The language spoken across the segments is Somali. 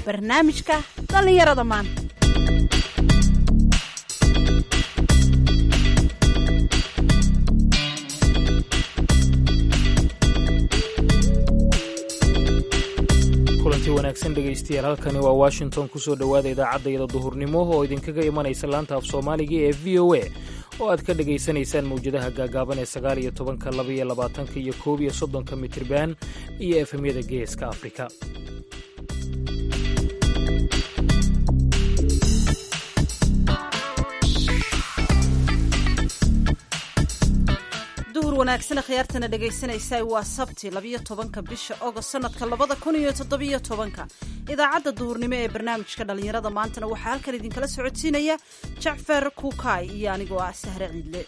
barnaamijka dhallinyarada maanta kulanti wanaagsan dhegaystayaal halkani waa washington kusoo dhowaada idaacadayada duhurnimo oo idinkaga imanaysa laanta af soomaaliga ee v o a oo aad ka dhegaysanaysaan mawjadaha gaagaaban ee sagaal iyo tobanka laba iyo labaatanka iyo koob iyo soddonka mitirban iyo efemyada geeska afrika duhur wanaagsan khiyaartana dhegaysanaysaa waa sabti labiyo tobanka bisha ogost sanadka labada kun iyo toddobiyo tobanka idaacadda duhurnimo ee barnaamijka dhallinyarada maantana waxaa halkan idinkala socodsiinaya jacfar kuukay iyo anigoo ah sahre ciidle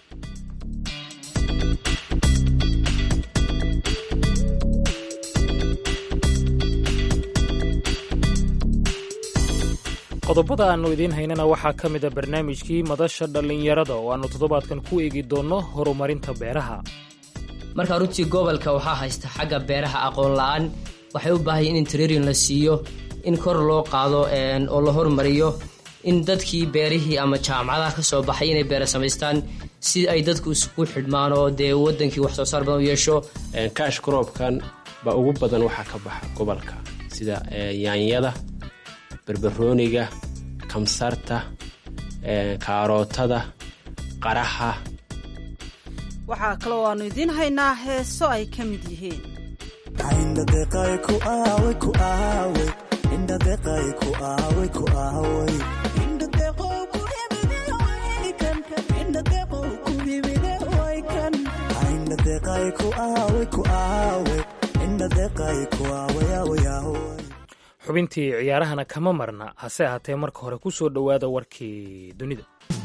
qodobada aannu idiin haynana waxaa ka mid a barnaamijkii madasha dhallinyarada oo aannu toddobaadkan ku eegi doonno horumarinta beeraha marka runtii gobolka waxaa haysta xagga beeraha aqoon la-aan waxay u baahayen in trairin la siiyo in kor loo qaado oo la hormariyo in dadkii beerihii ama jaamacadaha ka soo baxay inay beera samaystaan si ay dadku isugu xidhmaan oo dee wadankii wax soo saar badan u yeesho kaash kroobkan baa ugu badan waxaa ka baxa gobolka sida yaanyada barbarooniga kamsarta kaarootada qaraha waxaa kaloo aanu idiin haynaa heeso ay ka mid yihiin xubintii ciyaarahana kama marna hase ahaatee marka hore ku soo dhowaada warkii dunida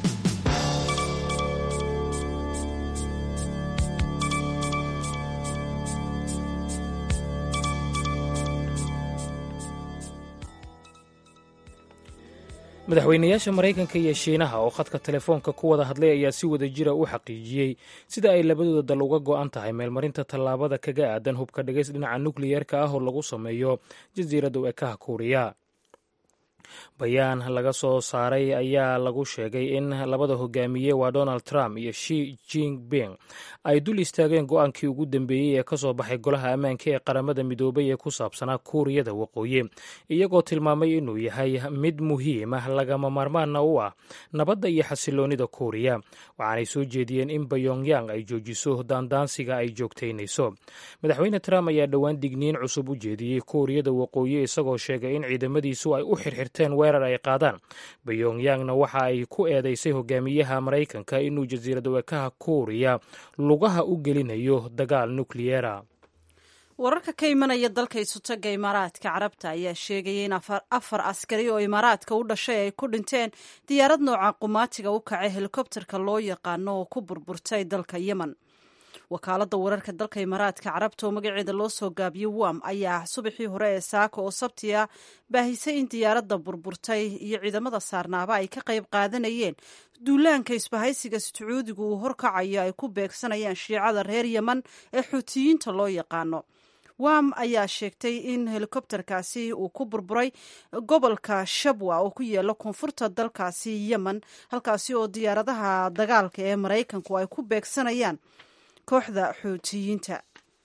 madaxweynayaasha maraykanka iyo shiinaha oo khadka telefoonka ku wada hadlay ayaa si wada jira u xaqiijiyey sida ay labadooda dal uga go'an tahay meelmarinta tallaabada kaga aadan hubka dhigays dhinaca nukliyeerka ah oo lagu sameeyo jasiiradda ekaha kuuriya bayaan laga soo saaray ayaa lagu sheegay in labada hogaamiye waa donald trump iyo shi jinping ay dul istaageen go-aankii ugu dambeeyey ee ka soo baxay golaha ammaanka ee qaramada midoobay ee ku saabsanaa kuuriyada waqooyi iyagoo tilmaamay inuu yahay mid muhiim ah lagama maarmaana u ah nabadda iyo xasiloonida kuuriya waxaanay soo jeediyeen in bayongyang ay joojiso daandaansiga ay joogtaynayso madaxweyne trump ayaa dhowaan digniin cusub u jeediyey kuuriyada waqooyi isagoo sheegay in ciidamadiisu ay u xirxirteen weerar ay qaadaan bayongyangna waxa ay ku eedeysay hogaamiyaha maraykanka inuu jasiirada wekaha kuuriya lugaha u gelinayo dagaal nukliyeera wararka ka imanaya dalka isutaga imaaraadka carabta ayaa sheegaya in afar askari oo imaaraadka u dhashay ay ku dhinteen diyaarad nooca qumaatiga u kacay helikobterka loo yaqaano oo ku burburtay dalka yemen wakaaladda wararka dalka imaaraadka carabta oo magaceeda loo soo gaabiyo wam ayaa subaxii hore ee saaka oo sabtiya baahisay in diyaaradda burburtay iyo ciidamada saarnaaba ay ka qayb qaadanayeen duulaanka isbahaysiga sacuudigu uu horkacayo ay ku beegsanayaan shiicada reer yemen ee xuutiyiinta loo yaqaano wam ayaa sheegtay in helikobterkaasi uu ku burburay gobolka shabwa oo ku yaala koonfurta dalkaasi yemen halkaasi oo diyaaradaha dagaalka ee maraykanku ay ku beegsanayaan kooxda xuutiyiinta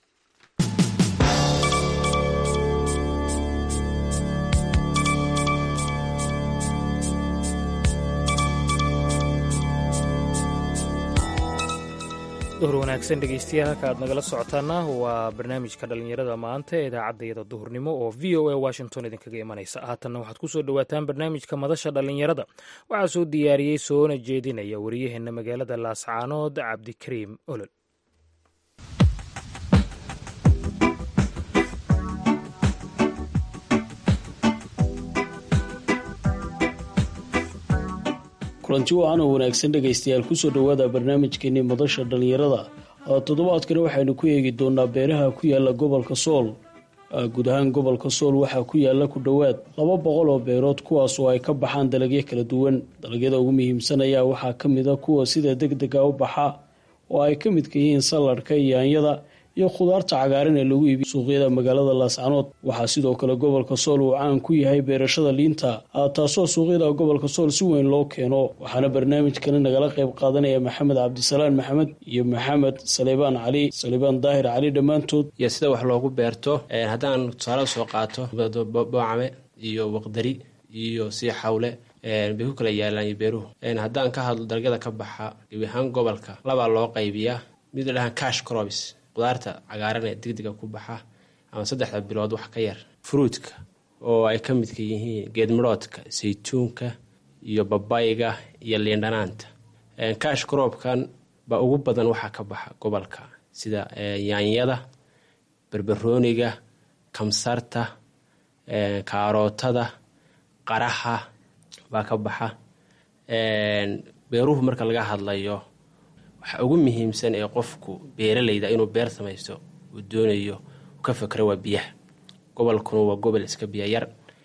duhur wanaagsan dhegeystayaal halka aad nagala socotaana waa barnaamijka dhallinyarada maanta ee idaacaddayada duhurnimo oo v o a washington idinkaga imanaysa haatanna waxaad ku soo dhowaataan barnaamijka madasha dhallinyarada waxaa soo diyaariyey soona jeedinaya wariyaheenna magaalada laascaanood cabdikariim olol kulanti wacan oo wanaagsan dhegaystayaal kusoo dhowaada barnaamijkeenii madasha dhallinyarada toddobaadkani waxaynu ku eegi doonaa beeraha ku yaala gobolka sool guud ahaan gobolka sool waxaa ku yaala ku dhowaad laba boqol oo beerood kuwaas oo ay ka baxaan dalagyo kala duwan dalagyada ugu muhiimsan ayaa waxaa ka mid a kuwa sida deg dega u baxa oo ay ka midka yihiin salladhka yaanyada iyo khudaarta cagaaran ee lagu iibiyo suuqyada magaalada laascanood waxaa sidoo kale gobolka sool uu caan ku yahay beerashada liinta taasoo suuqyada gobolka sool si weyn loo keeno waxaana barnaamijkani nagala qayb qaadanaya maxamed cabdisalaan maxamed iyo maxamed salebaan cali salebaan daahir cali dhammaantood iyo sida wax loogu beerto haddaan tusaale soo qaato boocame iyo waqdari iyo sii xawle bay ku kala yaalaan iyo beeruhu haddaan ka hadlo dalagyada ka baxa gebi ahaan gobolka labaa loo qaybiyaa mid la dhahaan cash crobs qudaarta cagaaran ee degdega ku baxa ama saddexda bilood wax ka yar fruudka oo ay ka midka yihiin geedmaroodka saytuunka iyo babayga iyo liindhanaanta cash crobkan baa ugu badan waxaa ka baxa gobolka sida yaanyada berberooniga kamsarta kaarootada qaraha baa ka baxa beeruhu marka laga hadlayo waxa ugu muhiimsan ee qofku beeralayda inuu beer samaysto uu doonayo u ka fakro waa biyaha gobolkuna waa gobol iska biyo yar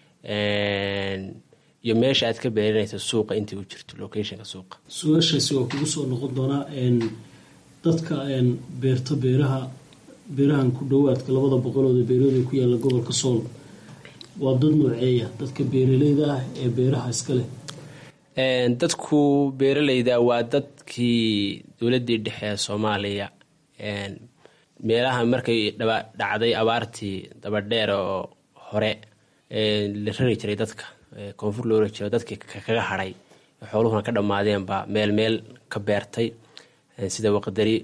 iyo meesha aad ka beeranaysa suuqa intay u jirto locationka suuqa su-aashaasi waa kugu soo noqon doonaa dadka beerta beeraha beerahan ku dhowaadka labada boqolooda beerooda ku yaalla gobolka sool waa dad nooceeya dadka beeraleyda ah ee beeraha iska leh dadku beeralayda waa dadkii dowladii dhexe ee soomaaliya meelaha markay dhacday abaartii dabadheer oo hore la rari jiray dadka koonfur loo rari jiray dadkii kaga hadhay xooluhuna ka dhammaadeenba meel meel ka beertay sida waqdari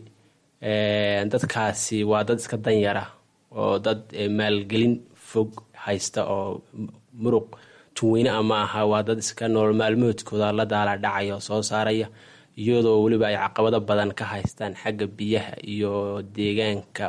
dadkaasi waa dad iska danyara oo dad maalgelin fog haysta oo muruq tunweyne ama aha waa dad iska nool maalmoodkooda la daala dhacaya oo soo saaraya iyadoo weliba ay caqabado badan ka haystaan xagga biyaha iyo deegaanka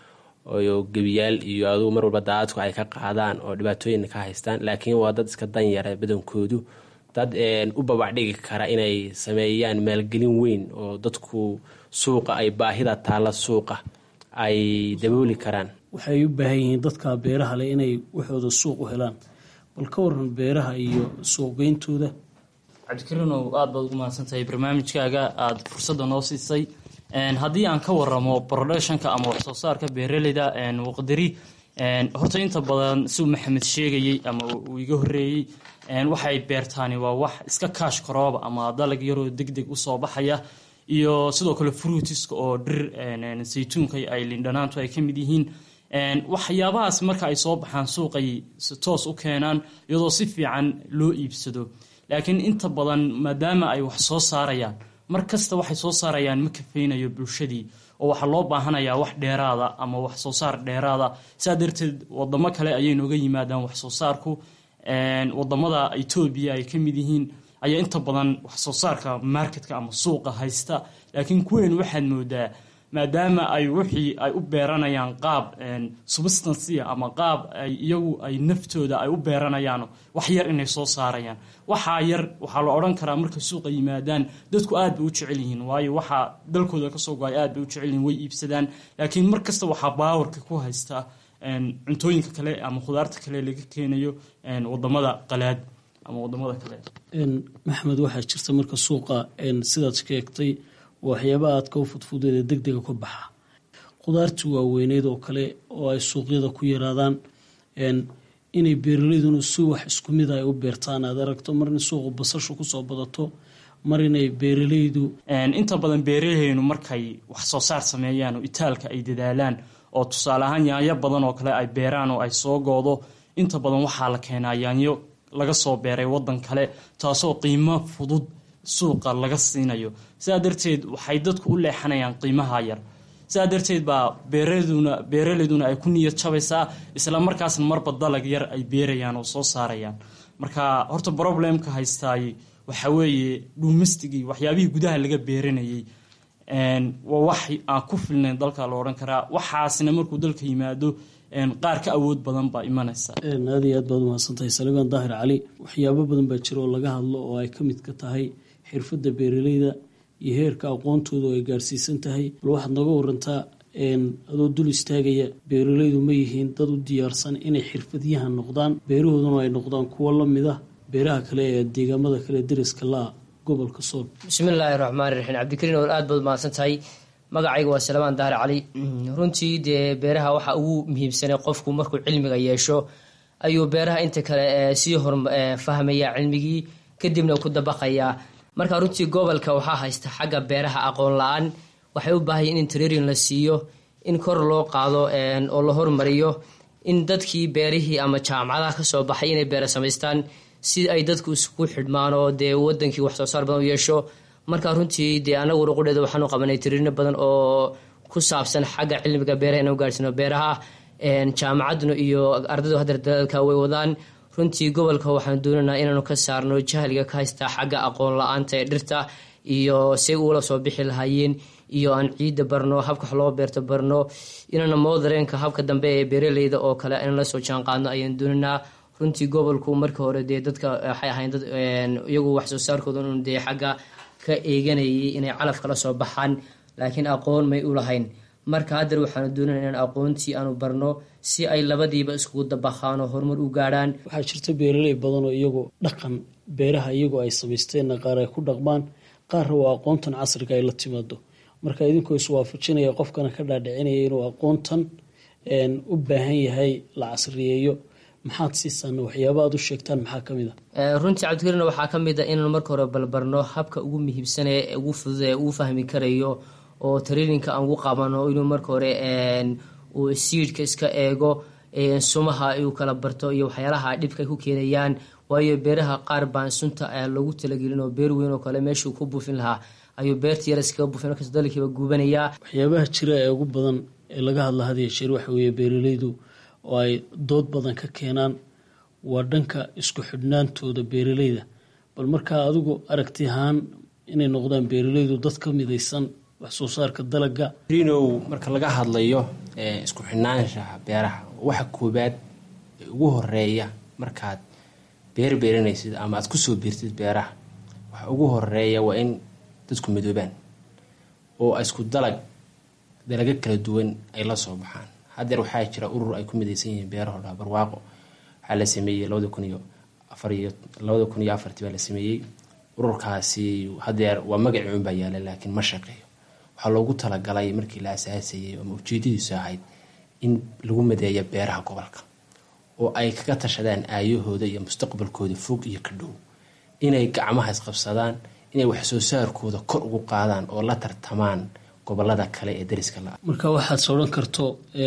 oo gebiyaal iyo adugu mar walba daadadku ay ka qaadaan oo dhibaatooyin ka haystaan laakiin waa dad iska danyara badankoodu dad u babacdhigi kara inay sameeyaan maalgelin weyn oo dadku suuqa ay baahida taalla suuqa ay dabooli karaan waxay u baahan yihiin dadka beeraha leh inay waxooda suuq u helaan bal ka waran beeraha iyo suuqgeyntooda cabdikariinow aada baad ugu mahadsantahay barnaamijkaaga aada fursadda noo siisay haddii aan ka waramo productionka ama waxsoo saarka beeraleyda waqdari horta inta badan siuu maxamed sheegayey ama uu iga horeeyey waxay beertaani waa wax iska kaash karooba ama dalag yaroo deg deg usoo baxaya iyo sidoo kale fruitiska oo dhir saytuunka ay lindhanaantu ay ka mid yihiin waxyaabahaas marka ay soo baxaan suuqay toos u keenaan iyadoo si fiican loo iibsado laakiin inta badan maadaama ay wax soo saarayaan mar kasta waxay soo saarayaan ma kafeynayo bulshadii oo waxaa loo baahanayaa wax dheeraada ama wax soo saar dheeraada saa darteed wadamo kale ayay nooga yimaadaan wax soo saarku wadamada etoobiya ay ka mid yihiin ayaa inta badan wax soo saarka marketka ama suuqa haysta laakiin kuween waxaad moodaa maadaama ay wixii ay u beeranayaan qaab substancia ama qaab ay iyagu ay naftooda ay u beeranayaan wax yar inay soo saarayaan waxaa yar waxaa la odhan karaa markay suuqa yimaadaan dadku aad bay u jecel yihiin waayo waxaa dalkooda kasoo go-ay aad bay u jecel yihiin way iibsadaan laakiin mar kasta waxaa baawarka ku haysta cuntooyinka kale ama khudaarta kale laga keenayo wadamada qalaad ama wadamada kale maxmed waxaa jirta marka suuqa sidaad sheegtay waxyaabaha aadka u fudfudeeda degdega ka baxa khudaartii waaweyneed oo kale oo ay suuqyada ku yaraadaan inay beeraleyduna si wax isku mid ay u beertaan aad aragto mar in suuqa basashu kusoo badato mar inay beeraleydu inta badan beeraleynu markay wax soo saar sameeyaan oo itaalka ay dadaalaan oo tusaale ahaan yaanyo badan oo kale ay beeraan oo ay soo goodo inta badan waxaa la keenaa yaanyo laga soo beeray wadan kale taasoo qiimo fudud suuqa laga siinayo sidaa darteed waxay dadku u leexanayaan qiimaha yar sidaa darteed baa beeraduna beeraleyduna ay ku niyad jabaysaa isla markaasna marba dalag yar ay beerayaan oo soo saarayaan marka horta problemka haystaay waxa weeye dhuumistigii waxyaabihii gudaha laga beeranayay waa wax aan ku filnayn dalka la odhan karaa waxaasna markuu dalka yimaado qaar ka awood badan baa imanaysa aad iyo aad baad umahadsantahay saliibaan daahir cali waxyaabo badan baa jira oo laga hadlo oo ay ka mid ka tahay xirfadda beeraleyda iyo heerka aqoontooda oo ay gaarsiisan tahay bal waxaad nooga warantaa adoo dul istaagaya beeraleydu ma yihiin dad u diyaarsan inay xirfadyahan noqdaan beerahooduna ay noqdaan kuwo la mid ah beeraha kale ee deegaamada kale deriska la-a gobolka sool bismillaahi raxmaani raxiim cabdikariin oo aad baad mahadsan tahay magacayga waa salmaan dahar cali runtii dee beeraha waxaa ugu muhiimsanay qofku markuu cilmiga yeesho ayuu beeraha inta kale sii hor fahmaya cilmigii kadibna ku dabaqayaa marka runtii gobolka waxaa haysta xagga beeraha aqoon la-aan waxay u baahaya in trairin la siiyo in kor loo qaado oo la hormariyo in dadkii beerihii ama jaamacadaha kasoo baxay inay beera samaystaan si ay dadku isku xidhmaan oo dee wadankii wax soo saar badan u yeesho marka runtii dee anagu ruqudheeda waxaanu qabanay tiriino badan oo ku saabsan xagga cilmiga beeraha inaan gaarsiino beeraha jaamacaduna iyo ardaydu haddeer dadaalka way wadaan runtii gobolka waxaan doonaynaa inaanu ka saarno jahliga ka haystaa xagga aqoon la-aanta ee dhirta iyo say uula soo bixi lahaayeen iyo aan ciidda barno habka wax loo beerto barno inaana moodareenka habka dambe ee beeraleyda oo kale in la soo jaanqaadno ayaan doonaynaa runtii gobolku marka hore dee dadka waxay ahayn dad iyagu wax soo saarkooda un dee xagga ka eeganayay inay calaf kala soo baxaan laakiin aqoon may u lahayn marka haddeer waxaanu doonana inaan aqoontii aanu barno si ay labadiiba iskugu dabaqaan oo horumar u gaadhaan waxaa jirta beeraley badan oo iyagu dhaqan beeraha iyagoo ay samaysteenna qaar ay ku dhaqmaan qaarna waa aqoontan casriga ay la timaado marka idinkoo iswaafajinaya qofkana ka dhaadhicinaya inuu aqoontan u baahan yahay la casriyeeyo maxaad siisaan waxyaaba aad u sheegtaan maxaa ka mid a runtii cabdikariin waxaa ka mid a inaan marka hore balbarno habka ugu muhiimsanee ugu fudud ee uu fahmi karayo oo traininka aan ugu qabano inuu marka hore uu siidhka iska eego sumaha uu kala barto iyo waxyaalaha dhibka ay ku keenayaan waayo beeraha qaar baan sunta lagu talagelin oo beer weyn oo kale meeshuu ku buufin lahaa ayuu beerta yar iskaga buufin markaas dalkiiba guubanayaa waxyaabaha jira ee ugu badan ee laga hadla hadiya jeer waxa weeye beeraleydu oo ay dood badan ka keenaan waa dhanka isku xidhnaantooda beeraleyda bal markaa adigu aragti ahaan inay noqdaan beeraleydu dad ka midaysan wax soo saarka dalaga rinow marka laga hadlayo isku xidhnaanshaha beeraha waxa koobaad ee ugu horeeya markaad beer beeranaysid ama aad kusoo biirtid beeraha waxa ugu horeeya waa in dadku midoobaan oo isku dalag dalago kala duwan ay la soo baxaan haddeer waxaa jira urur ay ku midaysan yihiin beeraho dhaa barwaaqo waxaa la sameeyey labada kun iyo afariyo labada kun iyo afartii baa la sameeyey ururkaasi haddeer waa magacii unbaa yaala laakiin ma shaqeeyo waxaa loogu talagalay markii la asaasayay ama ujeedadiisu ahayd in lagu madeeyo beeraha gobolka oo ay kaga tashadaan aayahooda iyo mustaqbalkooda fog iyo ka dhow inay gacmaha isqabsadaan inay wax soo saarkooda kor ugu qaadaan oo la tartamaan gobolada kale ee dariska la marka waxaad sodhan karto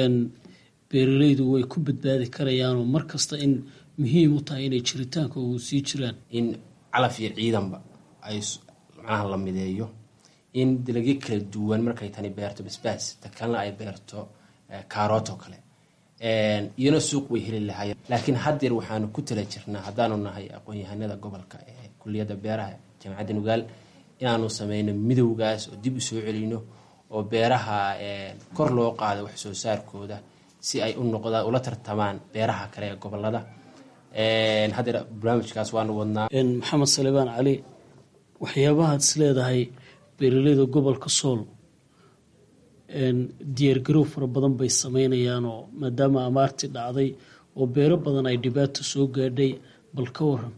beeraleydu way ku badbaadi karayaanoo markasta in muhiim u tahay inay jiritaanka ugu sii jiraan in calaf iyo ciidanba ay macnaha la mideeyo in dalagyo kala duwan markay tani beerto basbaas ta kalena ay beerto kaaroot oo kale iyana suuq way heli lahaayeen laakiin haddeer waxaanu ku tala jirnaa haddaanu nahay aqoon-yahanada gobolka ee kuliyadda beeraha jaamacadda nugaal inaanu sameyno midowgaas oo dib u soo celino oo beeraha kor loo qaado wax soo saarkooda si ay u noqdaan ula tartamaan beeraha kale ee gobolada haddeer barnaamijkaas waanu wadnaa maxamed salebaan cali waxyaabahaad is leedahay beeraleyda gobolka sool diyaargarow fara badan bay sameynayaanoo maadaama amaartii dhacday oo beero badan ay dhibaato soo gaadhay bal ka waran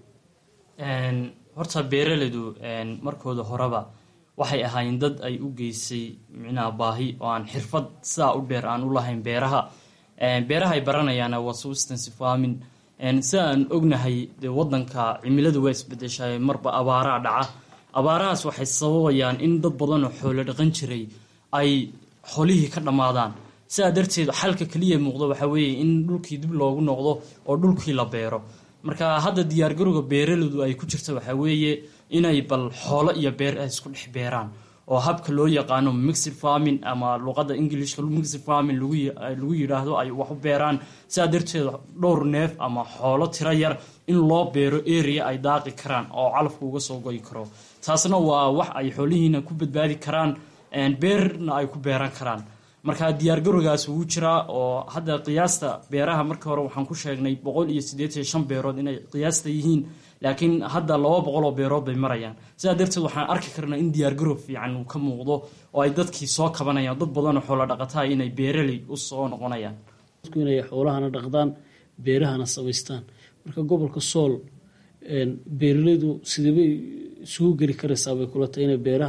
horta beeraleydu markooda horeba waxay ahaayeen dad ay u geysay micnaha baahi oo aan xirfad sidaa u dheer aan u lahayn beeraha beeraha ay baranayaana waa substance farming sida aan ognahay dee wadanka cimiladu waa isbedeshay marba abaaraa dhaca abaarahaas waxay sababayaan in dad badan oo xoolo dhaqan jiray ay xolihii ka dhammaadaan sidaa darteed xalka keliya muuqdo waxaa weeye in dhulkii dib loogu noqdo oo dhulkii la beero marka hadda diyaargarowga beeraleydu ay ku jirta waxaa weeye inay bal xoolo iyo beer ay isku dhex beeraan oo habka loo yaqaano mixed farming ama luqada ingilishka mixed farming lagu yidhaahdo ay wax u beeraan sidaa darteed dhowr neef ama xoolo tiro yar in loo beero area ay daaqi karaan oo calafku uga soo goyi karo taasna waa wax ay xoolihiina ku badbaadi karaan beerna ay ku beeran karaan marka diyaargarowgaas wuu jiraa oo hadda qiyaasta beeraha marka hore waxaan ku sheegnay boqol iyo siddeetan shan beerood inay qiyaasta yihiin laakiin hadda laba boqol oo beerood bay marayaan sidaa darteed waxaan arki karnaa in diyaargarow fiican uu ka muuqdo oo ay dadkii soo kabanayaan dad badanoo xoolo dhaqataa inay beeraley u soo noqonayaan dadku inay xoolahana dhaqdaan beerahana samaystaan marka gobolka sool beeraleydu sideebay isugu geli karaysaa bay kula tahay inay beerahana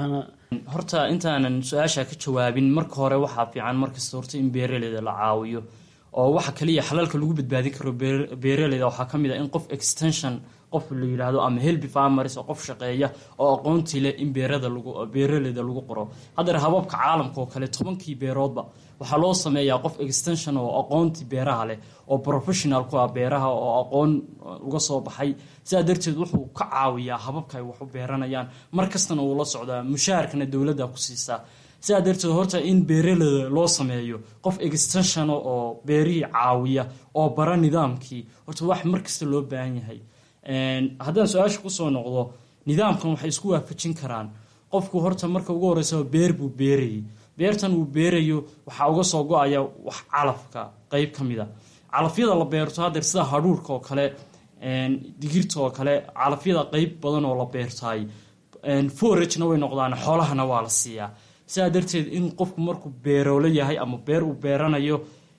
horta intaanan su-aasha ka jawaabin marka hore waxaa fiican markasta horta in beeraleyda la caawiyo oo waxa kaliya xalalka lagu badbaadin karo beeraleyda waxaa ka mid ah in qof extension qof la yidhaahdo ama helby farmers oo qof shaqeeya oo aqoontii leh in beerada lagu beeraleyda lagu qoro haddeer hababka caalamka oo kale tobankii beeroodba waxaa loo sameeyaa qof extension oo aqoontii beeraha leh oo professional ku ah beeraha oo aqoon uga soo baxay sidaa darteed wuxuu ka caawiyaa hababka ay wax u beeranayaan mar kastana uu la socdaa mushaharkana dowladda ku siisaa sidaa darteed horta in beeraleyda loo sameeyo qof extension oo beerihii caawiya oo bara nidaamkii horta wax mar kasta loo baahan yahay haddaan su-aasha kusoo noqdo nidaamkan waxay isku waafajin karaan qofku horta marka ugu horeysa beer buu beerayay beertan uu beerayo waxaa uga soo go-aya wax calafka qeyb ka mid a calafyada la beerto haddeer sida hadhuurka oo kale digirta oo kale calafyada qeyb badan oo la beertaay foragena way noqdaan xoolahana waa la siiyaa sidaa darteed in qofku markuu beeroolo yahay ama beer uu beeranayo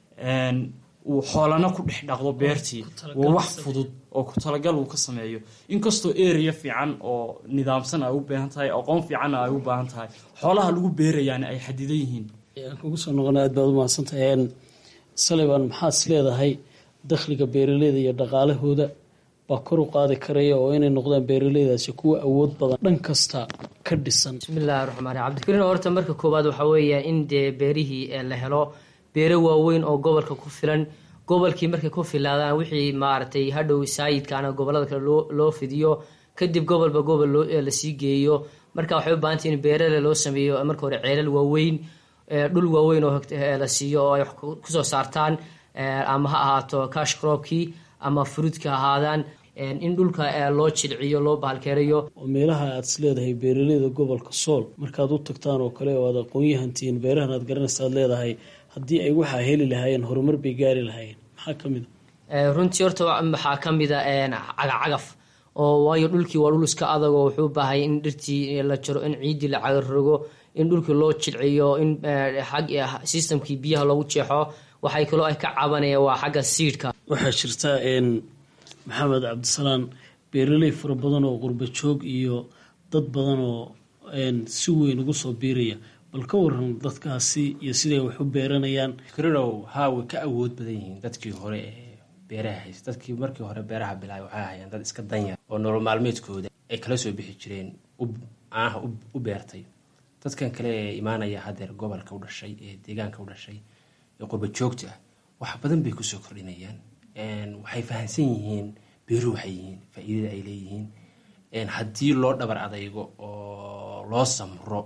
uu xoolana ku dhex dhaqdo beertii waa wax fudud oo ku talagal uu ka sameeyo inkastoo area fiican oo nidaamsan ay u baahan tahay aqoon fiicanna ay u baahan tahay xoolaha lagu beerayaana ay xadidan yihiin kugu soo noqona aad baad umahadsantahay saliban maxaad is leedahay dakhliga beeraleyda iyo dhaqaalahooda baa kor u qaadi karaya oo inay noqdaan beeraleydaasi kuwa awood badan dhan kasta ka dhisan bismillahi raxmaan raxiim cabdikariin horta marka koowaad waxaa weeya in dee beerihii la helo beero waaweyn oo gobolka ku filan gobolkii markay ku filaadaan wixii maaragtay hadhow saayidkaana gobolada kale loo fidiyo kadib gobolba gobol lasii geeyo marka waxay u baahantay in beerale loo sameeyo marka hore ceelal waaweyn dhul waaweyn oo la siiyo oo ay wax kusoo saartaan ama ha ahaato cash cropkii ama fruudka ahaadaan in dhulka loo jilciyo loo bahalkeerayo oo meelaha aad is leedahay beeraleyda gobolka sool markaad u tagtaan oo kale oo aad aqoon-yahantihiin beerahan aad garanaysa aad leedahay haddii ay waxaa heli lahaayeen horumar bay gaari lahaayeen maxaa ka mid a runtii horta waxaa ka mid a cagacagaf oo waayo dhulkii waa dhul iska adag oo wuxuu baahaya in dhirtii la jaro in ciiddii la cagarogo in dhulkii loo jilciyo in systemkii biyaha loogu jeexo waxay kaloo ay ka cabanayaan waa xagga siidhka waxaa jirta maxamed cabdisalaan beeraley fara badan oo qurba joog iyo dad badan oo si weyn ugu soo biiraya bal ka waran dadkaasi iyo siday wax u beeranayaan krinow haa way ka awood badan yihiin dadkii hore ee beeraha haysta dadkii markii hore beeraha bilaabay waxay ahayeen dad iska danyar oo nolol maalmeedkooda ay kala soo bixi jireen caanaha u beertay dadkan kale ee imaanaya haddeer gobolka u dhashay ee deegaanka u dhashay ee qurba joogta ah wax badan bay kusoo kordhinayaan waxay fahamsan yihiin beeruhu waxay yihiin faa-iidada ay leeyihiin haddii loo dhabar adaygo oo loo samro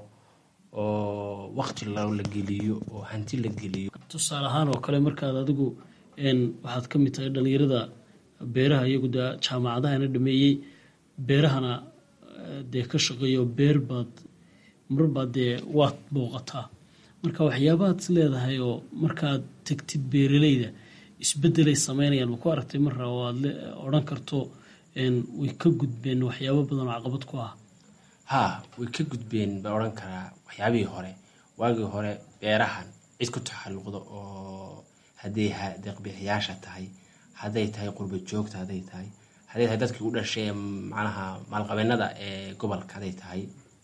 oo waqti la geliyo oo hanti la geliyo tusaale ahaan oo kale markaad adigu waxaad ka mid tahay dhalinyarada beeraha iyagu dee jaamacadahana dhameeyey beerahana dee ka shaqeeyo beer baad marbaad dee waad booqataa marka waxyaabahaad is leedahay oo markaad tegtid beeraleyda isbedelay sameynayaan ma ku aragtay marra oo aad odhan karto way ka gudbeen waxyaabo badan oo caqabad ku ah haa way ka gudbeen baan odhan karaa waxyaabihii hore waagii hore beerahan cid ku taxalluqda oo hadday deeqbixiyaasha tahay hadday tahay qurba joogta hadday tahay hadday tahay dadkii u dhashay macnaha maalqabeennada ee gobolka hadday tahay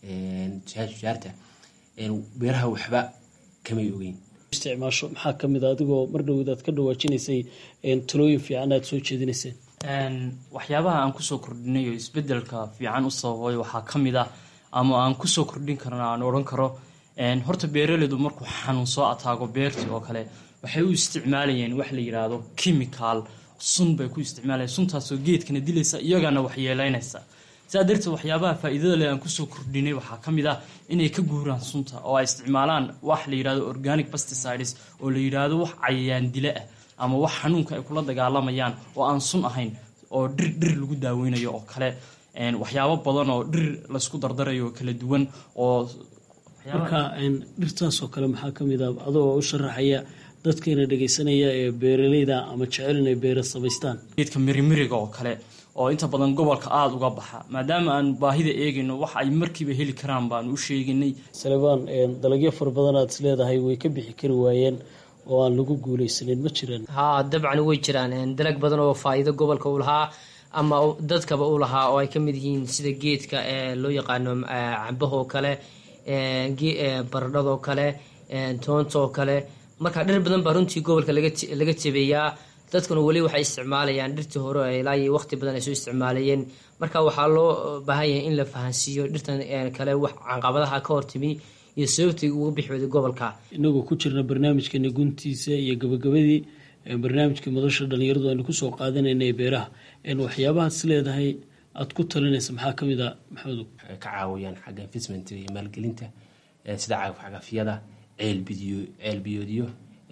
tujaarta beeraha waxba kamay ogeyn isticmaasho maxaa ka mid a adigoo mar dhowd aad ka dhawaajinaysay talooyin fiican aad soo jeedinayseen waxyaabaha aan kusoo kordhinay oo isbedelka fiican u sababay waxaa ka mid ah ama aan kusoo kordhin karna aan odhan karo horta beeraleydu markuu xanuun soo ataago beertii oo kale waxay u isticmaalayeen wax la yidhaahdo chemical sun bay ku isticmaalayeen suntaasoo geedkana dilaysa iyagana waxyeeleynaysa sidaa darteed waxyaabaha faa-iidada leh aan kusoo kordhinay waxaa ka mid ah inay ka guuraan sunta oo ay isticmaalaan wax la yidhahdo organic pesticides oo la yidhaahdo wax cayayaan dile ah ama wax xanuunka ay kula dagaalamayaan oo aan sun ahayn oo dhir dhir lagu daaweynayo oo kale waxyaabo badan oo dhir laysku dardarayo oo kala duwan oo marka dhirtaasoo kale maxaa ka mid a adoo u sharaxaya dadkayna dhegaysanaya ee beeraleyda ama jecel inay beera samaystaan geedka mirimiriga oo kale oo inta badan gobolka aada uga baxa maadaama aan baahida eegayno wax ay markiiba heli karaan baanu u sheeganay salebaan dalagyo fara badan aad is leedahay way ka bixi kari waayeen oo aan lagu guuleysanin ma jiraan haa dabcan way jiraan dalag badan oo faa-iido gobolka u lahaa ama dadkaba u lahaa oo ay ka mid yihiin sida geedka ee loo yaqaano cambahoo kale baradhadoo kale toontoo kale marka dhir badan baa runtii gobolka laga jabeeyaa dadkuna weli waxay isticmaalayaan dhirtii hore ilaa iyo waqti badan ay soo isticmaalayeen marka waxaa loo baahan yahay in la fahansiiyo dhirtan kale wax caqabadaha ka hortimi iyo sababtii uga bixi weyday gobolka inagoo ku jirna barnaamijkeena guntiisa iyo gabagabadii barnaamijka madasha dhalinyaradu aynu kusoo qaadanayna ee beeraha waxyaabahaad is leedahay aada ku talinaysa maxaa kamid a maxamedow waxay ka caawiyaan xagga investmentiga iyo maalgelinta sida cagafcagafyada ceelbidiyo ceelbiyoodyo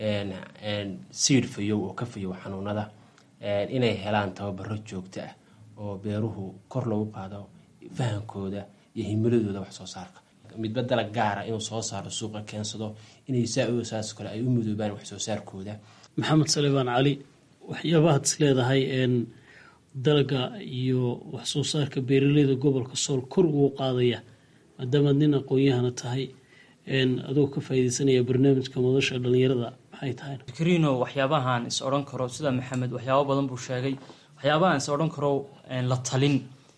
siid fayow oo ka fayow xanuunada inay helaan tababaro joogto ah oo beeruhu kor loogu qaado fahankooda iyo himiladooda wax soo saarka midba dalag gaara inuu soo saaro suuqa keensado inay saa saas kale ay u midoobaan wax soo saarkooda maxamed salebaan cali waxyaabahaad is leedahay dalaga iyo wax soo saarka beeraleyda gobolka sool kor ugu qaadaya maadaamaad nin aqoon-yahana tahay adoo ka faaideysanaya barnaamijka madasha dhalinyarada maxay tahay fikrino waxyaabahan is odhan karo sida maxamed waxyaabo badan buu sheegay waxyaabahan is odhan karo la talin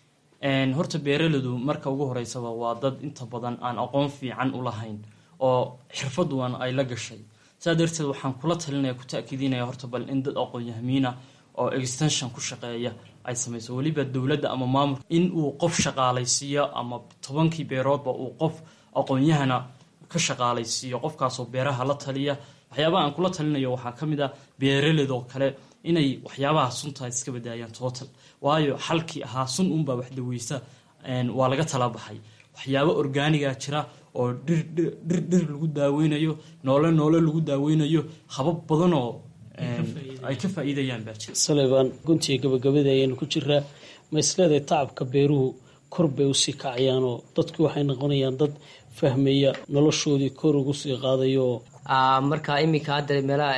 horta beeraleydu marka ugu horeysaba waa dad inta badan aan aqoon fiican u lahayn oo xirfaduan ay la gashay sidaa darteed waxaan kula talinaya ku ta-kiidinaya horta bal in dad aqoon-yahamiina oo extension ku shaqeeya ay samayso weliba dowladda ama maamulka in uu qof shaqaalaysiiyo ama tobankii beeroodba uu qof aqoon-yahana ka shaqaalaysiiyo qofkaasoo beeraha la taliya waxyaabaha aan kula talinayo waxaa ka mid a beeraleydoo kale inay waxyaabaha sunta iska badaayaan total waayo xalkii ahaa sun unbaa wax daweysa waa laga tala baxay waxyaabo orgaaniga jira oo dhir dhir dhir lagu daaweynayo noole noole lagu daaweynayo habab badanoo ay ka faa-iidayaan baa jira salebaan guntiga gabagabada ayaynu ku jiraa ma isleedahay tacabka beeruhu kor bay usii kacayaanoo dadku waxay noqonayaan dad fahmaya noloshoodii kor ugu sii qaadayo marka iminka hadda meelaha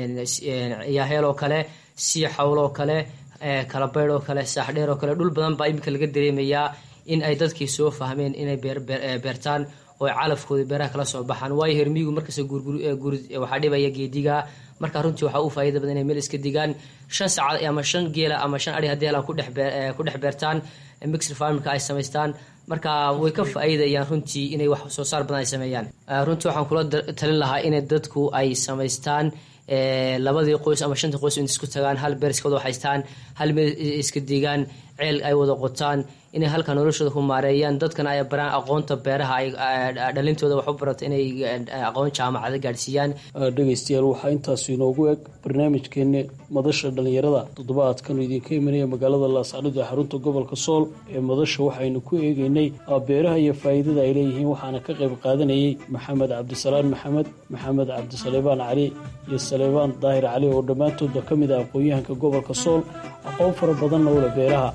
yaaheel oo kale sii xawl oo kale kalabeyd oo kale saaxdheer oo kale dhul badan baa iminka laga dareemayaa in ay dadkii soo fahmeen inay beertaan oo calafkooda beeraha kala soo baxaan waayo hermiyigu markasta waxaa dhibaya geediga marka runtii waxaa u faaida badan inay meel iska digaan shan saacad ama shan geela ama shan ari haddii helaan ku dhex beertaan mixr farmika ay samaystaan marka way ka faa-iidayaan runtii inay wax soo saar badan ay sameeyaan runtii waxaan kula talin lahaa inay dadku ay samaystaan labadii qoys ama shantii qoys in isku tagaan hal beer iska wada haystaan hal meel iska digaan ceel ay wada qotaan inay halka noloshooda ku maareeyaan dadkana ay baraan aqoonta beeraha ay dhalintooda wax u barato inay aqoon jaamacada gaadhsiiyaan dhegeystayaal waxaa intaasi inoogu eg barnaamijkeeni madasha dhalinyarada toddobaadkanu idinka imanaya magaalada laascadhid ee xarunta gobolka sool ee madasha waxaynu ku eegeynay beeraha iyo faa'iidada ay leeyihiin waxaana ka qayb qaadanayay maxamed cabdisalaan maxamed maxamed cabdisaleebaan cali iyo saleebaan daahir cali oo dhammaantoodba ka mid ah aqoon-yahanka gobolka sool aqoon fara badanna u leh beeraha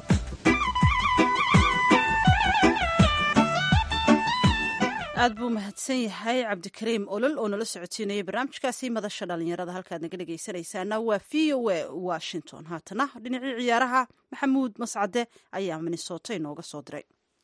aad buu mahadsan yahay cabdikariim olol oo nala socotiinayay barnaamijkaasi madasha dhalinyarada halkaad naga dhegaysanaysaana waa v o a washington haatana dhinacii ciyaaraha maxamuud mascade ayaa minnesota inooga soo diray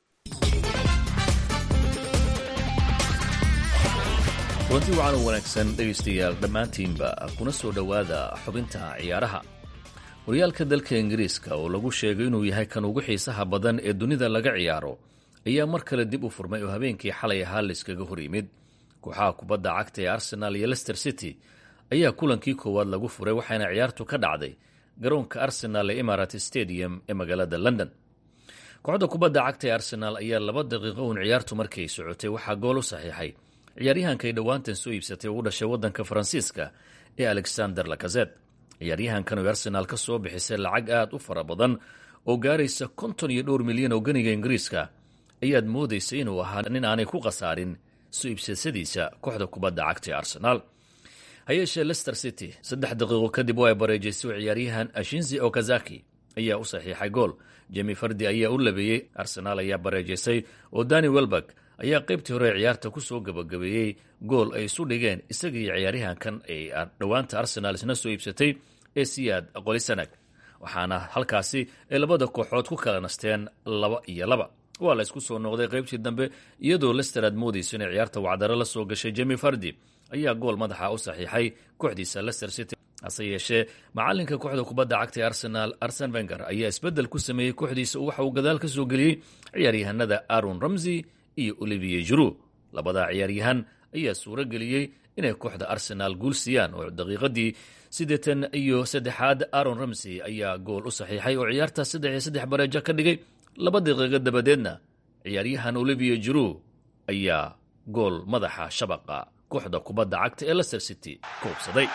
kulanti wacan u wanaagsan dhegaystayaal dhammaantiinba kuna soo dhowaada xubinta ciyaaraha horyaalka dalka ingiriiska oo lagu sheegay inuu yahay kan ugu xiisaha badan ee dunida laga ciyaaro ayaa mar kale dib u furmay oo habeenkii xalay ahaa layskaga hor yimid kooxaha kubadda cagta ee arsenal iyo lester city ayaa kulankii koowaad lagu furay waxaana ciyaartu ka dhacday garoonka arsenal ee imarat stadium ee magaalada london kooxda kubadda cagta ee arsenal ayaa laba daqiiqo uun ciyaartu markay socotay waxaa gool u saxiixay ciyaaryahankay dhowaantan soo iibsatay ugu dhashay waddanka faransiiska ee alexander lakazet ciyaaryahankan oo arsenaal ka soo bixisay lacag aad u fara badan oo gaaraysa konton iyo dhowr milyan oo ganiga ingiriiska ayaad moodaysa inuu ahaa nin aanay ku khasaarin soo iibsashadiisa kooxda kubadda cagta ee arsenaal ha yeeshee lester city saddex daqiiqo kadib oo ay bareejaysay ciyaaryahan ashinzi okazaki ayaa u saxiixay gool jemi fardi ayaa u labeeyey arsenaal ayaa bareejaysay oo dani welberg ayaa qaybtii hore ciyaarta ku soo gabagabeeyey gool ay isu dhigeen isaga iyo ciyaaryahankan ay dhowaanta arsenaal isna soo iibsatay ee siyaad qolisanag waxaana halkaasi ay labada kooxood ku kala nasteen laba iyo laba waa la isku soo noqday qaybtii dambe iyadoo lester aad moodayso inay ciyaarta wacdaro la soo gashay jemi fardi ayaa gool madaxa u saxiixay kooxdiisa lester city hase yeeshee macalinka kooxda kubadda cagta ee arsenaal arsen venger ayaa isbeddel ku sameeyey kooxdiisa waxa uu gadaal ka soo geliyey ciyaaryahanada aron ramsey iyo olivier juru labada ciyaaryahan ayaa suuro geliyey inay kooxda arsenaal guul siiyaan oo daqiiqadii siddeetan iyo saddexaad aron ramsey ayaa gool u saxiixay oo ciyaarta saddex iyo saddex bareejo ka dhigay laba daqiiqo dabadeedna ciyaaryahan olivier juru ayaa gool madaxa shabaqa kooxda kubadda cagta ee leicester city ku hubsaday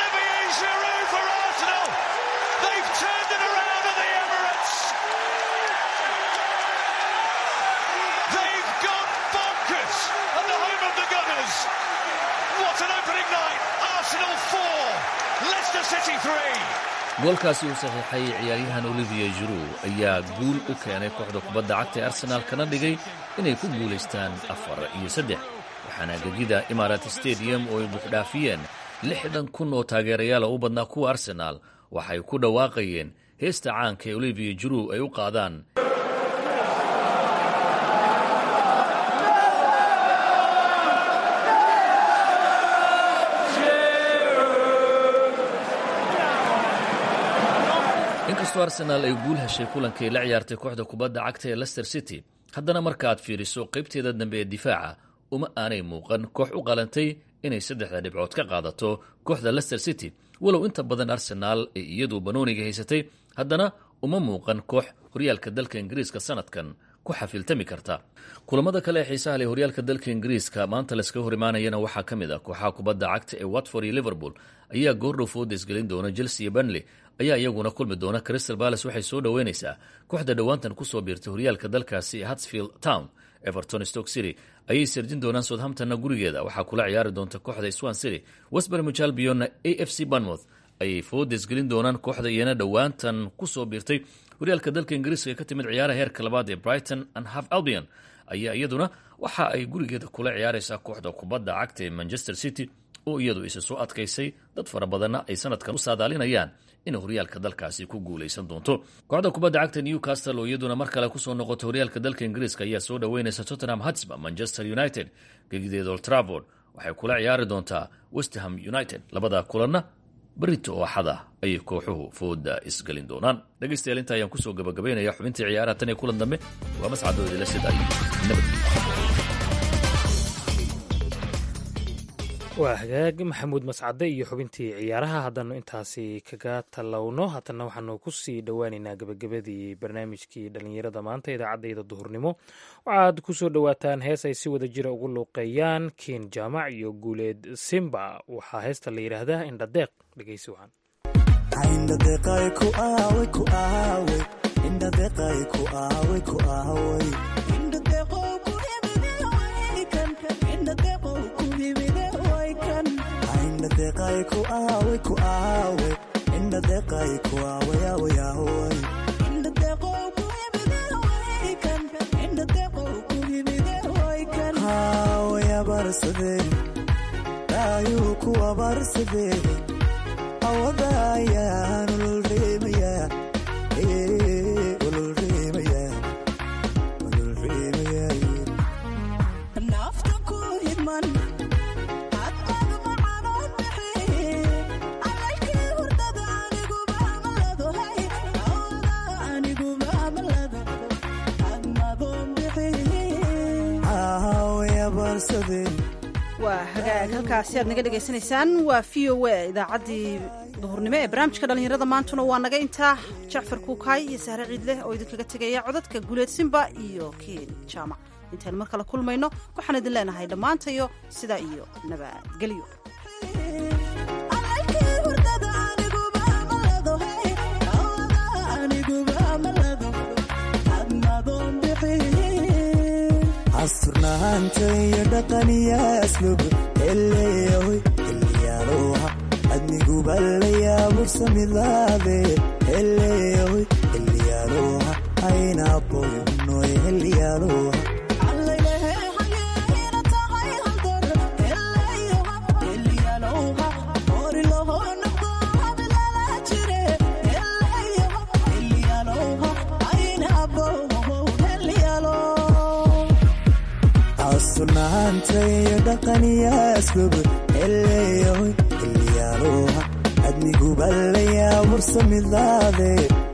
goolkaasi uu saxiixay ciyaaryahan olivier juru ayaa guul u keenay kooxda kubadda cagta ee arsenaal kana dhigay inay ku guulaystaan afar iyo saddex waxaana gegida imarat stadium oo ay buuxdhaafiyeen lixdan kun oo taageerayaala u badnaa kuwa arsenaal waxay ku dhawaaqayeen heesta caanka ee olivier juru ay u qaadaan inkastoo arsenaal ay guul heshay kulankii la ciyaartay kooxda kubadda cagta ee leicester city haddana marka aad fiiriso qaybteeda dambe ee difaaca uma aanay muuqan koox u qalantay inay saddexda dhibcood ka qaadato kooxda leicester city walow inta badan arsenaal ay iyadu banooniga haysatay haddana uma muuqan koox horyaalka dalka ingiriiska sanadkan ku xafiltami karta kulamada kale ee xiisaha leh horyaalka dalka ingiriiska maanta layskaga hor imaanayana waxaa ka mid ah kooxaha kubadda cagta ee watford iyo liverpool ayaa goordhow foodes gelin doona chelsea iyo benley ayaa iyaguna kulmi doona crystal balace waxay soo dhoweynaysaa kooxda dhowaantan kusoo biirtay horyaalka dalkaasi ee hatsfield town everton stoke city ayay sirjin doonaan southamptonna gurigeeda waxaa kula ciyaari doonta kooxda swan city westbermich albionna a f c banmouth ayay foodes gelin doonaan kooxda iyana dhowaantan kusoo biirtay horyaalka dalka ingiriiska ee ka timid ciyaaraha heerka labaad ee brighton and half albion ayaa iyaduna waxa ay gurigeeda kula ciyaaraysaa kooxda kubadda cagta ee manchester city oo iyadu isa soo adkaysay dad fara badanna ay sanadkan u saadaalinayaan inay horyaalka dalkaasi ku guulaysan doonto kooxda kubadda cagta newcastle oo iyaduna mar kale kusoo noqotay horyaalka dalka ingiriiska ayaa soo dhoweynaysa tottenham hotspur manchester united gegideeda old trafford waxay kula ciyaari doontaa westham united labada kulanna berito oo axada ayay kooxuhu fooda isgelin doonaan dhegaystayaal inta ayaan kusoo gabagabaynaya xubintii ciyaaraha tan iyo kulan dambe waa mascadoodila sida iyo nabad waa hagaag maxamuud mascade iyo xubintii ciyaaraha haddanu intaasi kaga tallowno haddana waxaanu kusii dhowaaneynaa gebagabadii barnaamijkii dhallinyarada maanta idaacaddayda duhurnimo waxaad kusoo dhowaataan hees ay si wada jira ugu luuqeeyaan kiin jaamac iyo guuleed simba waxaa heesta la yidhaahdaa indhadeeq dhegeysi wacan ayuu kuwa barsadee awada ayaan ululreemayaanaafta ku hidman hadqad macanood bixi alalkii hurdada anigubamaladahay awada anigubamalada admadoon bixi awaya barsadee waa hagaag halkaasi aad naga dhegaysanaysaan waa v o a idaacaddii duhurnimo ee barnaamijka dhallinyarada maantuna waa naga intaa jacfar kuukaay iyo sahre ciidleh oo idinkaga tegaya codadka guuleed simba iyo kiin jaamac intaynu mar kale kulmayno waxaan idin leenahay dhammaantayo sidaa iyo nabadgelyo asturnaanta iyo dhaqaniya aslub eleeyahoy xilliyaaloha adniguba layaabursamidlaade eleeyahoy xilliyaaloha aynaaqoy unoy xilliyaaloha asturnaanta iyo dhaqaniya aslub eleeyahoy xilliyaaloha adniguba layaabursamidlaade